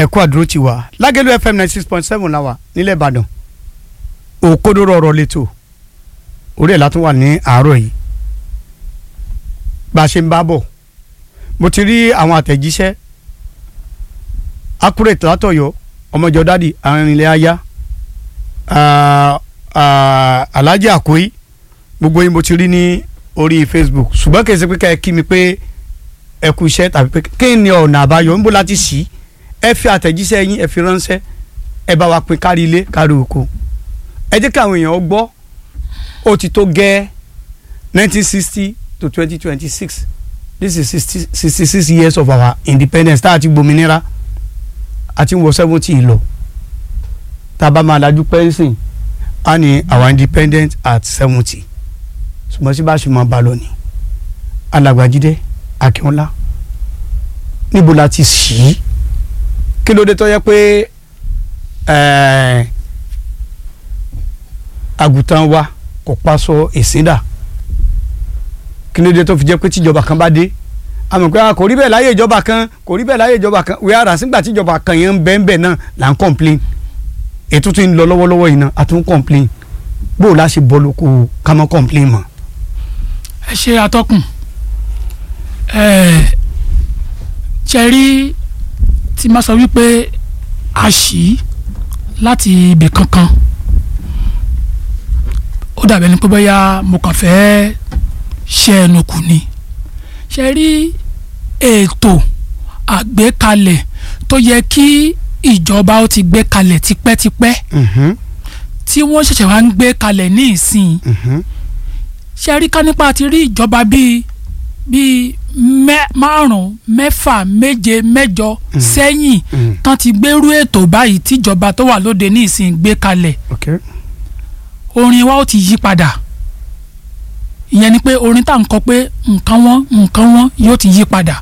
ẹ̀kú àdúró ti wà lágẹ̀lú fm ninety six point seven la wà nílẹ̀ ìbàdàn òkodoro ọ̀rọ̀ lẹ́tọ̀ orí ẹ̀ látún wà ní àárọ̀ yìí bá a ṣe ń bá bọ̀ mo ti rí àwọn àtẹ̀jíṣẹ́ accurate látọ̀yọ́ ọmọjọ dádì arìnrìnlẹ̀ aya alhaji akoyi gbogbo yín mo ti rí ní orí facebook ṣùgbọ́n kì í ṣe pé ká ẹ kí mi pé ẹ kú iṣẹ́ tàbí pé kí ni ọ̀nà àbáyọ níbo láti ṣí ẹ fi àtẹ̀jíṣẹ́ yín ẹ fi ránṣẹ́ ẹ bá wa pín kárí ilé kárí oko ẹ jẹ́ káwọn èèyàn gbọ́ ó ti tó gẹ́ nineteen sixty to twenty twenty six this is sixty sixty six years of our independence tá a ti gbòmìnira a ti ń wọ seventy lọ tá a bá máa dájú pẹ́ńsìn a ní our independent at seventy ṣùgbọ́n sí bá a ṣe máa bá a lọ ni alàgbàjídé akínọlá níbo la ti ṣí í kí ló dé tó yẹ pé àgùntàn wa kò paṣọ ìsíndà kí ló dé tó fi jẹ́ pé tíjọba kan bá dé àmọ́ pé kò rí bẹ́ẹ̀ láyé ìjọba kan kò rí bẹ́ẹ̀ láyé ìjọba kan wíwá rà sígbà tíjọba kan yẹn ń bẹ́ẹ̀ ń bẹ́ẹ̀ náà là ń complain ètò tí ń lọ lọ́wọ́lọ́wọ́ yìí náà a tún complain bó o la ṣe bọ́ lóko ká mọ́ complain mọ́. ẹ ṣe atọ́kùn ẹ ṣe rí tí máa sọ wípé a ṣí láti ibì kankan ó dàbẹ̀ ni pé bóyá mo kàn fẹ́ ṣe ẹnu kù ni ṣe rí ètò àgbékalẹ̀ tó yẹ kí ìjọba ó ti gbé kalẹ̀ tipẹ́tipẹ́ tí wọ́n ṣẹ̀ṣẹ̀ wá ń gbé kalẹ̀ ní ìsìn ṣe rí ká nípa ti rí ìjọba bíi bíi márùn mẹ́fà méje mẹ́jọ sẹ́yìn tán ti gbérú ètò báyìí tíjọba tó wà lóde ní ìsìn gbé kalẹ̀ orin wa ó ti yí padà ìyẹn ni pé orin tá à ń kọ pé nǹkan wọn nǹkan wọn yóò ti yí padà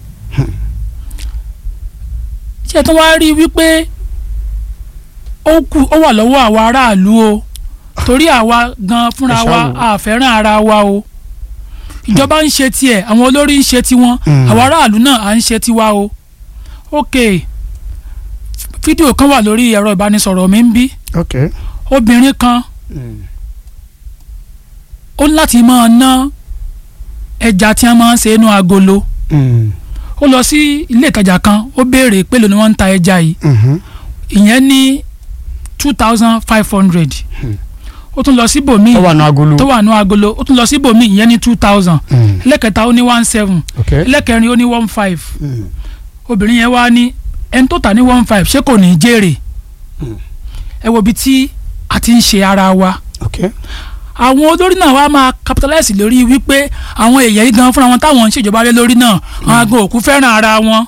ṣé tó wá rí wípé ó kù ó wà lọ́wọ́ àwa aráàlú o torí àwa gan fúnra wa àfẹ́ràn ara wa o ìjọba ń ṣe tiẹ̀ àwọn olórí ń ṣe tiwọn àwọn aráàlú náà à ń ṣe tiwa o ok fídíò kan wà lórí ẹ̀rọ ìbánisọ̀rọ̀ mi ń bí obìnrin kan ó ní láti máa ná ẹja tí wọ́n máa ń ṣe inú agolo ó lọ sí ilé ìtajà kan ó béèrè pé lóni wọ́n ń ta ẹja yìí ìyẹn ní two thousand five hundred ó tún lọ síbòmíì tó wà nù agolo tó wà nù agolo ó tún lọ síbòmíì ìyẹn ní two thousand ẹlẹ́kẹta ó ní one seven ẹlẹ́kẹrin ó ní one five obìnrin yẹn wá ní ẹni tó tà ní one five ṣé kò ní í jèrè ẹ wo ibi tí a ti ń ṣe ara wa àwọn olórí náà wá máa capitalize lórí wípé àwọn èèyàn yìí gan fúnra wọn táwọn ń ṣèjọba lé lórí náà àwọn agan òkú fẹ́ràn ara wọn.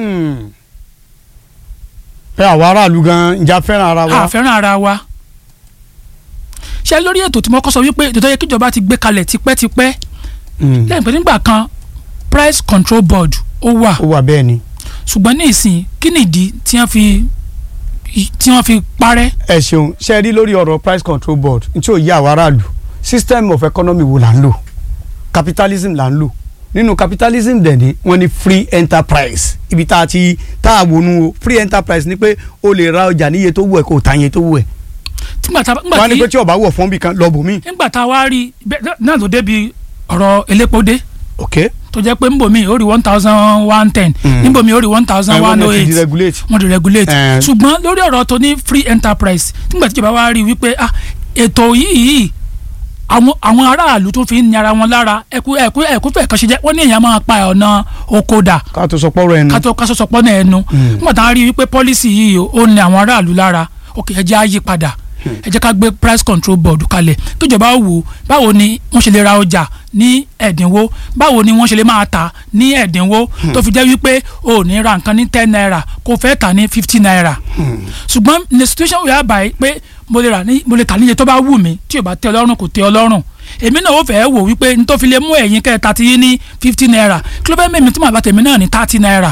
ẹ àwọn aráàlú gan ìjà fẹ́ràn ara wa. a fẹ́ràn ara wa ṣe lórí ètò tí mo kọ́ sọ wípé ètò tó yẹ kíjọba ti gbé kalẹ̀ tipẹ́tipẹ́ lẹ́yìn pé nígbà kan price control board ó wà ó wà bẹ́ẹ̀ ni. ṣùgbọ́n ní ìsìn kí nìdí tí wọ́n fi tí wọ́n fi parẹ́. ẹ ṣeun ṣe rí lórí ọ̀rọ̀ price control board n tí ò yí àwọn aráàlú system of economy wo là ń lò capitalism là ń lò nínú capitalism dẹ̀ ni wọ́n ní free enterprise ibi tá a ti tá a wọnú o free enterprise ni pé o lè ra ọjà níye tó wù ẹ́ kó o ta iye tó wù ẹ́ nígbà tá wọ́n á ní pé tí ọba wọ̀ fún bí kan lọ bò mí. nígbà tá a wá rí náà ló débi ọ̀rọ̀ elépo dé. ok tó jẹ́ pé nbomi ó rí one thousand one ten nbomi ó rí one thousand one oh eight wọ́n ti regulate ṣùgbọ́n lórí ọ̀rọ̀ tó ní free enterprise nígbà tí ìjọba wa rí wípé ah ètò yìí àwọn àwọn aráàlú tó fi ń ní ara wọn lára ẹkú ẹkú ẹkú fẹ kàn ṣe jẹ wọn ní èèyàn máa pa ọ̀nà oko dà ká tó sọpọ́ rẹ̀ ẹnu ká tó ká tó sọpọ́ náà ẹnu nígbà tá a rí wípé pọ́lísì yìí ó ní àwọn aráàlú lára ok ẹ jẹ́ á yí padà ẹ jẹ́ ká gbé price control board kalẹ̀ kíjọba wò báwo ni wọ́n ṣe lè ra ọjà ní ẹ̀dínwó báwo ni wọ́n ṣe lè máa tà ní ẹ̀dínwó tó fi jẹ́ wípé o ò ní ra nǹkan ní ten naira kó fẹ́ tà ní fifty naira ṣùgbọ́n ní situation wíwá báyìí pé mo lè rà ní mo lè tà níye tó bá wù mí tí ò bá tẹ́ ọlọ́run kò tẹ́ ọlọ́run èmi náà ó fẹ́ wò wípé n tó fi lè mú ẹ̀yin kẹta ti yín ní fifty naira kí ló fẹ́ mẹ́mi tí màá bá tèmi náà ní thirty naira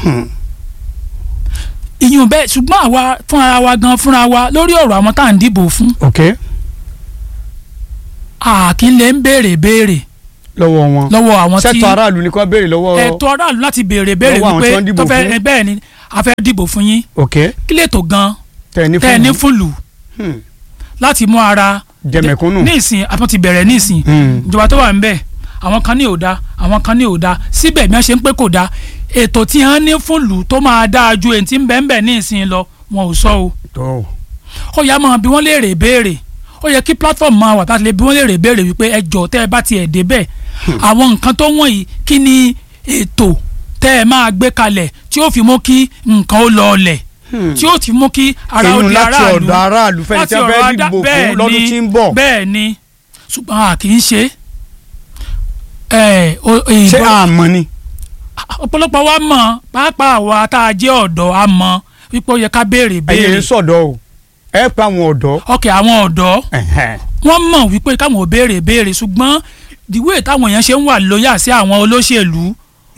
ìyún bẹ́ẹ̀ ṣùgbọ́n àwa fúnra wa gan fúnra wa lórí ọ̀rọ̀ àwọn tá à ń dìbò fún. ok. àkín lè ń béèrè béèrè lọ́wọ́ wọn lọ́wọ́ àwọn tí sẹ́tọ̀ aráàlú ni kò béèrè lọ́wọ́ ẹ̀tọ́ aráàlú láti béèrè béèrè Lọ́wọ́ àwọn wípé tí wọ́n dìbò tó fẹ́ fún. ẹ bẹ́ẹ̀ ni a fẹ́ dìbò fún yín ok kí lè tó gan tẹ̀ ní tẹ́ ẹ ní fún fúlù Hmm. láti mú ara Jẹ̀mẹ̀kúnnù. ní ìsìn àtúntò ti bẹ̀rẹ̀ ní ìsìn Hmm. ìjọba tó wà ń bẹ̀ àwọn kan ní òda àwọn kan ní òda síbẹ̀ bí wọ́n ṣe ń pé kò da ètò tí wọ́n ní fúlù tó máa dáa ju èyí tí ń bẹ̀ ń bẹ̀ ní ìsìn lọ wọn ò sọ o tó ó yá máa bí wọ́n léèrè béèrè ó yẹ kí platform máa wà láti lè bí wọ́n léèrè béèrè wípé ẹ jọ tẹ́ ẹ bá tiẹ̀ débẹ̀ àwọn nǹkan tó wọ̀nyí kí ni ètò tẹ́ ẹ máa gbé kalẹ̀ tí ó fi mú kí nǹkan ó lọ ọlẹ̀ tí ó ti mú kí ara ó Èyún di láti aráàlú ọ̀dọ̀ aráàlú fẹ́ni tí wọ́n fẹ́ ọ̀rọ̀ adá- dìbò fún bẹ́ẹ̀ lọ́dún ni, tí ń bọ̀. bẹ́ẹ̀ ni ṣùgbọ́n a kì í ṣe ẹ o- ṣé ìbọn- àmọ́ ni ọ̀pọ̀lọpọ̀ wa mọ̀ pàápàá wa tá a jẹ́ ọ̀dọ́ a mọ̀ wípé ó yẹ ká béèrè ẹ̀yin béèrè ń sọ̀dọ̀ o ẹ pa àwọn ọ̀dọ́ ọkẹ́ àwọn ọ̀dọ́ Ẹ̀hẹ́n. wọ́n mọ̀ wípé káwọn ò béèrè béèrè ṣùgbọ́n ìwé táwọn èèyàn ṣe ń wà lóyà sí àwọn olóṣèlú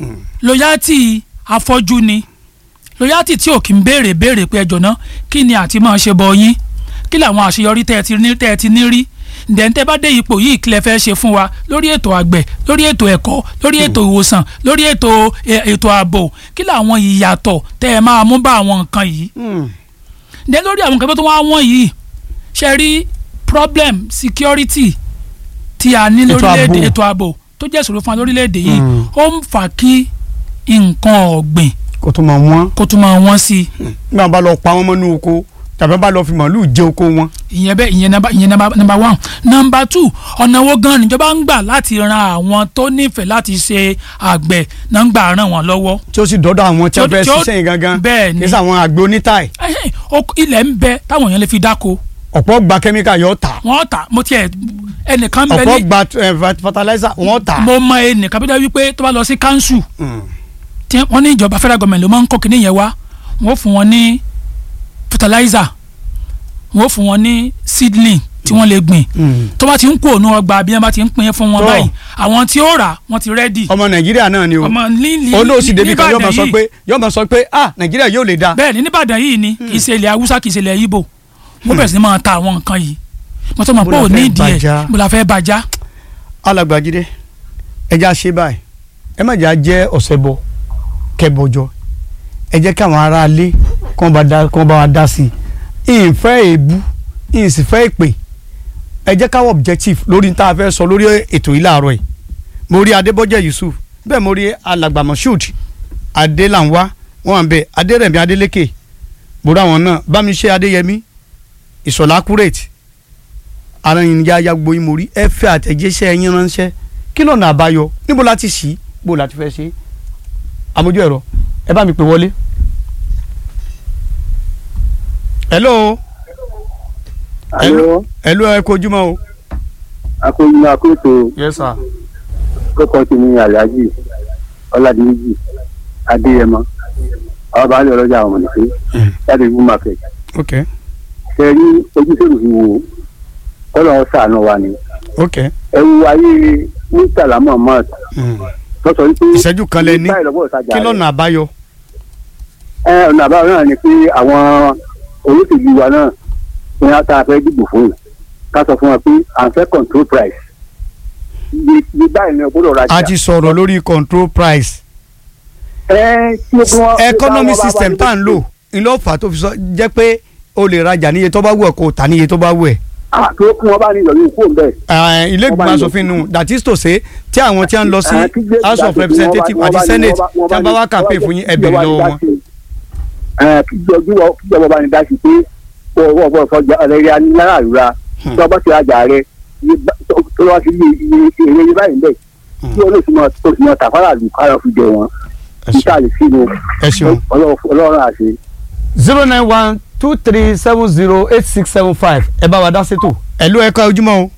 lóyàtì afọ́jú ni lóyàtì tí ò kí ń béèrè béèrè pé ẹjọ́ náà kí ni àti máa ṣe bọ yín kí làwọn àṣeyọrí tẹ́ ẹ ti ní tẹ́ ẹ ti ní rí ǹdẹ̀ǹtẹ́ bá dé ipò yìí kílẹ̀ fẹ́ ṣe fún wa lórí ètò àgbẹ̀ lórí ètò ẹ̀kọ́ lórí ètò ìwòsàn lórí ètò ẹ, ètò ààbò kí làwọn ìyàtọ̀ tẹ́ ẹ máa mú bá àwọn nǹkan yìí Hmm. ǹdẹ́ lórí àwọn nǹkan tó wá wọ́n yìí ṣe rí problem security tí a ní Ètò lórílẹ̀‐èdè ààbò. ètò ààbò tó jẹ́ ìṣòro fún wa lórílẹ̀‐èdè yìí Mm. ó ń fà kí nǹkan ọ̀gbìn kó tó máa wọ́n kó tún máa wọ́n sí i nígbà bá lọ pa wọ́n mọ́nú oko tàbí bá lọ fi màálù jẹ oko wọn. ìyẹn bẹ́ẹ̀ ìyẹn nàmbà ìyẹn nàmbà nàmbà one nàmbà two ọ̀nà wo gan níjọba ń gbà láti ran àwọn tó nífẹ̀ẹ́ láti ṣe àgbẹ̀ náà ń gbà ràn wọ́n lọ́wọ́ tí ó sì dọ́dọ̀ àwọn tí wọ́n Tí ó- fẹ́ tí ó- ṣiṣẹ́ yìí gangan bẹ́ẹ̀ ni. kì í sàwọn àgbẹ̀ onítáì Ẹhẹ́n, oko- ilẹ̀ ń bẹ táwọn èèyàn lè fi dáko ọ̀pọ̀ gba kẹ́míkà yóò tà wọ́n tà mo tiẹ̀ ẹnìkan bẹ ọ̀pọ̀ ní gba eh, fertilizer wọ́n tà. mo mọ ẹnìkan bí dáa wípé tó bá lọ sí council Hmm. tí wọ́n ní ìjọba federal government ló máa ń kó kinní yẹn wá wọ́n fún wọn ní fertilizer wọ́n fún wọn ní seedling tí wọ́n lè gbìn Hmm. tó bá ti ń kó òun ọgbà bí wọ́n bá ti ń pín fún wọn Tó. báyìí àwọn tí ó rà wọ́n ti rẹ́dì ọmọ nàìjíríà náà ni o ọmọ líli olóòsì débi kan yóò máa Níbàdàn sọ yìí- pé yóò máa sọ pé ah nàìjíríà yóò lè da. bẹ́ẹ̀ ni nìbàdàn yìí ni kì í ṣe ilẹ̀ haúsá kì í ṣe ilẹ̀ ibo wọ́n bẹ̀rẹ̀ sí ni máa ta àwọn nǹkan yìí mo tọ́ mọ̀ Bó pé la ò ní fẹ́ ìdí ẹ̀ bàjá? mo la fẹ́ bàjá alàgbàjídé ẹja ṣe báyìí ẹ má jà jẹ́ ọ̀sẹ̀ bọ kẹbọjọ ẹ jẹ́ káwọn aráalé kàn bá dá kàn bá wa dá sí i ìfẹ́ èébú ìsìfẹ́ ìpè ẹ jẹ́ káwọ́ objective lórí tá a fẹ́ sọ lórí ètò yìí láàárọ̀ yìí mo rí adébọ́jẹ́ yusuf bẹ́ẹ̀ mo rí alàgbà moshood adélanwa wọn bẹ adérẹ̀mí adélékè mo rí àwọn náà bámiṣẹ́ adéyẹmí ìṣọ̀lá accurate ara yìí ya ya gbogbo yín mo rí ẹ fẹ́ àtẹ̀jíṣẹ́ yín ránṣẹ́ kí lọ́nà àbáyọ níbo la ti ṣí bó la ti fẹ́ ṣe àmójú ẹ̀rọ ẹ bá mi pè wọlé. hello Alo, hello ẹ kojúmọ́ o. akóyinú akóso yes sir. kókó ti ní Alhaji Ọládìméjì Adéyẹmọ àwọn bá ń lọ lọ́jà àwọn ọmọdé láti ìlú market. ok Ṣé rí ojúṣèlú fi wo kọ́lọ̀ ṣàánú wa ni. ok Ẹ wo ayé Murtala Muhammad mm. tó sọ wípé. ìṣẹ́jú kan lẹ ní báyìí lọ́wọ́ ìtajà kí rẹ̀. lọ́nà àbáyọ. Ẹ ọ̀nà àbáyọ náà ni pé àwọn olóṣèlú wa náà ní wọn tá a fẹ́ dìbò fún yìí ká sọ fún wọn pé à ń fẹ́ control price. Iye iye báyìí ni o gbọ́dọ̀ rajà. a ti sọ̀rọ̀ lórí control price ẹ tí o bí wọn. economy system tá à ń lò ńlọ fà á tó fi sọ jẹ́ pé o lè rajà níye tó bá wù ẹ́ kó o tà níye tó bá wù ẹ́. àti ó kún wọn bá ní ìyọ̀lú kó bẹ́ẹ̀. Eh, ilé ìgbìmọ̀ Wọ́n bá ní- asòfin nu that is to say tí àwọn tí wọ́n ń lọ sí Ah, kí gbé- house of dájú, representatives wọ́n bá- àti wọ́n bá ní- senate wọ́n bá- tí wọ́n bá wá wọ́n bá campaign ní- fún yín ẹ kí béèrè ìjọba lọ́wọ́ ní wọn. dá sí. Ẹ, kí ìjọba kí ìjọba bá ní dá sí pé ọwọ́ ọ̀pọ̀ ìfọ̀jà rẹ̀ ya ní náírà rúra tí wọ́n bá ti rajà rẹ̀ iye bá- tó tó wá sí iye iye èrè iye báyìí bẹ́ẹ̀ kí olóṣùmọ̀ olóṣùmọ̀ tàfàrà lù kára fi jẹ wọn ẹ kí ṣeun. ká lè sínú ẹ ṣeun. ọlọ́run àṣẹ. zero nine one two three seven zero eight six seven five ẹ bá wa dá sétò. ẹ̀lú ẹ̀ka ojúmọ́ o.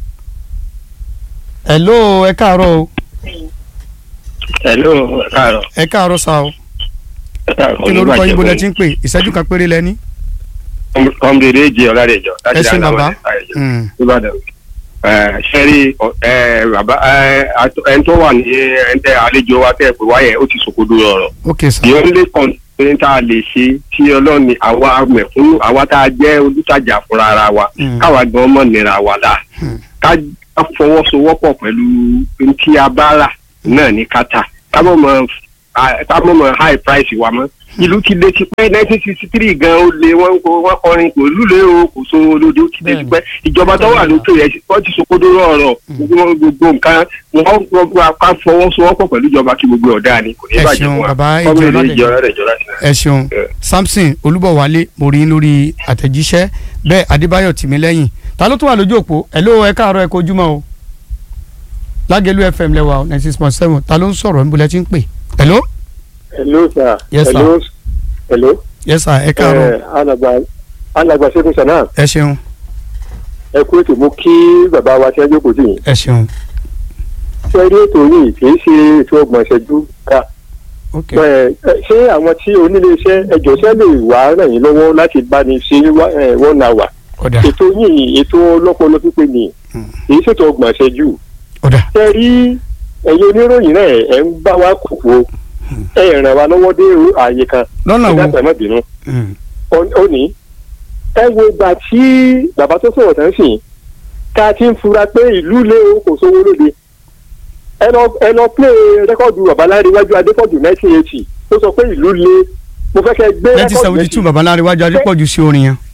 ẹ̀lú ẹ káàárọ̀ o. Hello, káàárọ̀. ẹ káàárọ̀ sa o. káàárọ̀ kí lorúkọ yín bolẹ̀ tí ń pè ìṣẹ́jú kan péré lẹ́ni. kọ́mdéédé jẹ́ ọ̀làdẹ̀jọ ẹ ṣe bàbá. Mm. Ìbàdàn. Ṣẹ́rí bàbá ẹni tó wà ní ẹ̀ńtẹ́ àlejò wa tẹ́ pé wáyẹ̀ ó ti sòkodo ọ̀rọ̀. ok sir. The only constraint tá a lè ṣe tí ọlọ́ni àwa mẹ̀fún àwa tá a jẹ́ olùtajà fúnra ara wa Mm. káwa gan mọ̀ nira wa la. Mm. Ká ká fọwọ́sowọ́pọ̀ pẹ̀lú ohun tí a bá rà náà ní kátà ká mọ̀ mọ̀ ká mọ̀ mọ̀ high price wa mọ́ ìlú ti lé ti pẹ́ nineteen sixty three gan ó lé wọ́n wọ́n kọrin kò lúlé o kò so olóde ó ti lé ti pẹ́ ìjọba tó wà lókè yẹn wọ́n ti sokodo rọrọ̀ gbogbo gbogbo nǹkan wọ́n wọ́n ká fọwọ́sowọ́pọ̀ pẹ̀lú ìjọba kí gbogbo ọ̀dà ni kò ní Ẹ bàjẹ́ ṣeun, fún wa bàbá Ọmọ ìjọ ìlú Ọládèjì. ìjọra rẹ̀ jọra sí ẹ ṣeun Eh. samson olúbọ̀wálé mo rí yín lórí àtẹ̀jíṣẹ́ bẹ́ẹ̀ adébáyọ̀ tìmílẹ́yìn ta ló tún wà lójú òpó ẹ̀ ló ẹ káàárọ̀ ẹ kojúmọ́ o lágẹ̀lú fm lẹ́wà o ninety six point seven ta ló ń sọ̀rọ̀ níbo lẹ ti ń pè ẹ̀ ló hello sir. Yes, sir. hello hello. yes sir ẹ káàárọ̀ Eh, alàgbà alàgbà ṣẹ́gun sanna ẹ ṣeun ẹ kú ètò mú kí bàbá wa tí wọ́n jókòó sí yìí. ẹ ṣeun ṣe rí ètò yìí kì í ṣe ètò ọgbọ̀n ìṣẹ́jú ká. ok Ẹ, ẹ, ṣé àwọn tí onílé iṣẹ́ ẹjọ́ ṣẹ́ lè wá ràn yín lọ́wọ́ láti bá ní ṣe wá- ẹ, one hour. ọ̀dà ètò yìí ètò ọlọ́pọlọ pípé ni Hmm. kì í ṣètò ọgbọ̀n ìṣẹ́jú. ọ̀dà ṣe rí ẹ̀yin oníròyìn náà ẹ̀ ń bá wa kókó ẹ̀ ràn wá lọ́wọ́ dé ààyè kan lọ́nà wo ìdáfẹ́ mọ́ bínú. Mm, ó ní ẹ wo ìgbà tí bàbá tó sọ̀rọ̀ tán sìn ká ti ń fura pé ìlú lé o kò sówó lóde ẹ lọ ẹ lọ plé rẹ́kọ̀dù babaláríwájú adépọ̀jù nineteen eighty tó sọ pé ìlú lé mo fẹ́ kẹ́ gbé nineteen seventy two babaláríwájú adépọ̀jù sí orin yẹn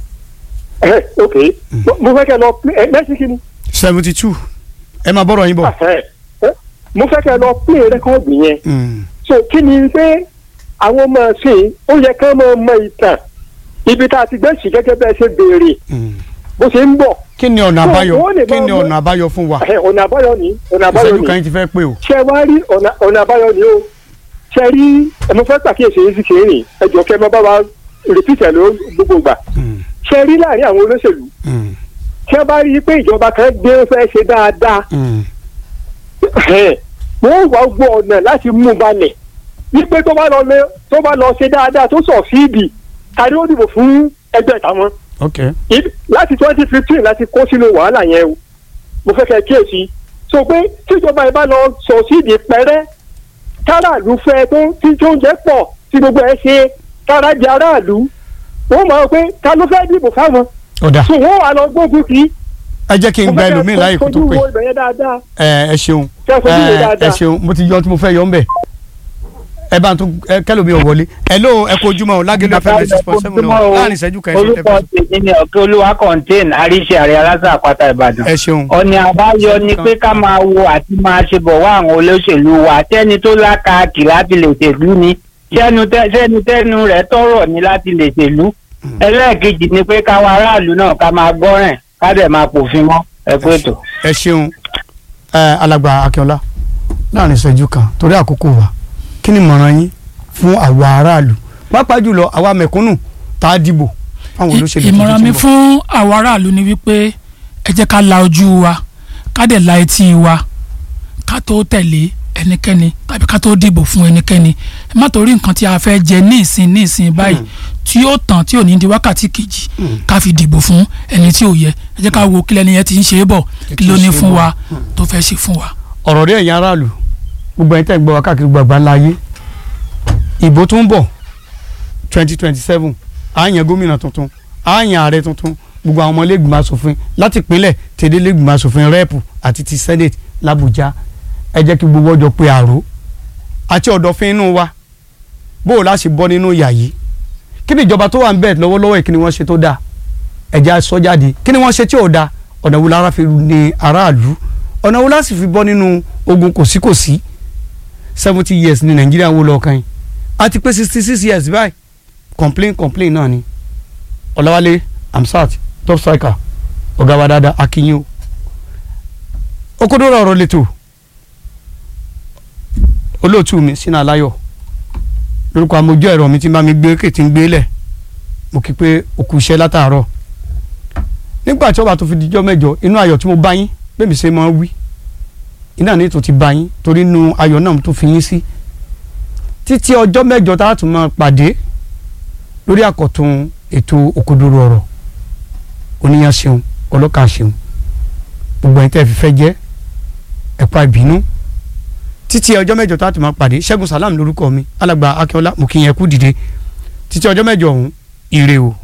ẹ ok Mo- mo fẹ́ kẹ́ lọ plé ẹ mẹ́sì kí ni seventy two ẹ máa bọ́rọ̀ yín bọ̀ ẹ ẹ, mo fẹ́ kẹ́ lọ plé rẹ́kọ̀dù yẹn Mm, so kí ni pé àwọn ọmọ ṣe ó yẹ ká máa mọ ìtàn ibi tá a ti gbẹ́sì gẹ́gẹ́ bẹ́ẹ̀ ṣe béèrè mm. bó ṣe ń bọ̀ kí ni ọ̀nà So, àbáyọ wọ́n lè kí ni máa mú- ọ̀nà àbáyọ fún wa Ẹ, ọ̀nà àbáyọ ni ọ̀nà àbáyọ ìṣẹ́jú ni kan yín ti fẹ́ pé o ṣe wá rí ọ̀nà ọ̀nà àbáyọ ni o ṣe rí ẹ mo fẹ́ pàkíyèsí yìí sì ṣe é rìn ẹ jọ kẹ́ ẹ má bá wa rìpítẹ̀ ló gbogbo gbà Mm, ṣe rí láàrin àwọn olóṣèlú mm, ṣé bá rí i pé ìjọba kan gbé fẹ́ ṣe dáadáa mm. ẹ̀, wọ́n wá gbọ́ ọ̀nà láti mú un balẹ̀ wípé tó bá lọ lé tó bá lọ ṣe dáadáa tó sọ fíìdì tàbí ó dìbò fún ẹgbẹ́ táwọn ok Ibi- láti twenty fifteen láti kó sínú wàhálà yẹn o mo fẹ́ kẹ́ kíyèsí so pé tíjọba ẹ bá lọ sọ síìdì pẹ́rẹ́ káràlú fẹ́ tó tí tó ń jẹ́ pọ̀ tí gbogbo ẹ ṣe kárájẹ aráàlú wọ́n mọ̀ ọ́ pé ta ló fẹ́ dìbò fáwọn ọ̀dà so wọ́n wà lọ gbógun kì í. ẹ jẹ́ kí n gba ẹlòmíì láyè kó tó pé fojú wo ibẹ̀ yẹn dáadáa ẹ ẹ ṣeun kẹ́ fojú wo ẹ ẹ dáadáa. ṣeun mo ti yọ tí mo fẹ́ yọ ń bẹ̀ ẹ bá tún ẹ kẹlòmí ò wọlé ẹ ló ẹ kó ojúmọ́ o lágẹ̀lú fm ninety six point seven Ojúmọ́ o o. láàrin ìṣẹ́jú kan ẹ ṣe orúkọ tẹ́fẹ́ tèmi ni ọ̀kẹ́ olúwa contain àríṣe àrẹ aláṣà àpáta ìbàdàn. ẹ ṣeun ọ̀nà àbáyọ ni pé ká máa wo àti máa ṣe bọ̀ wá àwọn olóṣèlú wa tẹ́ni tó lákàkì láti lè ṣèlú ni sẹ́nu tẹ́- sẹ́nu tẹ́nu rẹ̀ tọrọ ni láti lè ṣèlú. ẹlẹ́ẹ̀kejì ni pé káwọn aráàlú náà ká máa gbọ́ràn ká dẹ̀ máa pòfin mọ́ ẹ kú ètò. ẹ ṣeun ẹ alàgbà akínọlá láàrin ìṣẹ́jú kan torí àkókò wa kí ni ìmọ̀ràn yín fún àwa aráàlú pàápàá jùlọ àwa mẹ̀kúnnù tá a dìbò fáwọn olóṣèlú ìmọ̀ràn mi tuntun tí ń bọ̀. fún àwọn aráàlú ni wípé ẹ jẹ́ ká la ojú wa ká dẹ̀ la etí wa ká tó tẹ̀lé ẹnikẹ́ni tàbí ká tó dìbò fún ẹnikẹ́ni ẹ má torí nǹkan tí a fẹ́ jẹ ní ìsìn ní ìsìn báyìí tí yóò tàn tí ò ní di wákàtí kejì ká fi dìbò fún ẹni tí ò yẹ ẹ jẹ́ ká wo kílẹ̀ nìyẹn ti ń ṣe é bọ̀ kí ló ní fún wa tó fẹ́ ṣe fún wa. ọ̀rọ̀ rí ẹ̀yin aráàlú gbogbo ẹ̀yin tẹ́ ń gbọ́ wa káàkiri gbàgbà láyé ìbò tó ń bọ̀ twenty twenty seven àyàn gómìnà tuntun àyàn ààrẹ tuntun gbogbo àwọn ọmọlẹ́gbìmọ̀ asòfin láti ìpínlẹ̀ tẹ̀dẹ́lẹ́gbìmọ̀ asòfin rẹ́ẹ̀pù àti ti senate làbújá ẹ jẹ́ kí gbogbo ọjọ́ pé àrò àti ọ̀dọ̀fin inú wa bó o láṣẹ bọ́ nínú ìyà yìí kí ni ìjọba tó wà ń bẹ̀ lọ́wọ́lọ́wọ́ yìí kí ni wọ́n ṣe tó dáa ẹ̀jẹ̀ sọ jáde kí ni wọ́n ṣe tí ò dáa ọ̀nà wo lára fi ní aráàlú ọ̀nà wo láti fi bọ́ nínú ogun kòsíkòsí seventy years ní nàìjíríà wo lọ́ọ̀kan yìí a ti pé sixty six years báyìí complain complain náà ni ọ̀làwálé amsat top striker ọ̀gá wa dáadáa akínyìn o okodoro ọ̀rọ̀ lẹ́tọ̀ olóòtú mi sínú aláyọ̀ lórúkọ amójú ẹ̀rọ mi tí bá mi gbé kètì ń gbélẹ̀ mo kí pé òkú iṣẹ́ látàárọ̀ nígbà tí ọba tó fi dijọ́ mẹ́jọ inú ayọ̀ tí mo bá yín bẹ́ẹ̀ mi ṣe máa ń wí iná ní ètò ti bá yín torí inú ayọ̀ náà tó fi yín sí títí ọjọ́ mẹ́jọ tá a tún máa pàdé lórí àkọ́tún ètò òkodoro ọ̀rọ̀ oníyan ṣeun ọlọ́kà ṣeun gbogbo ẹ̀yin tẹ́ fi fẹ́ jẹ́ ẹ̀pá ìbínú títí ọjọ́ mẹ́jọ tá a tún máa pàdé ṣẹ́gun salam lórúkọ mi alàgbà akínọlá mo kí yẹn kú dìde títí ọjọ́ mẹ́jọ ọ̀hún ire o.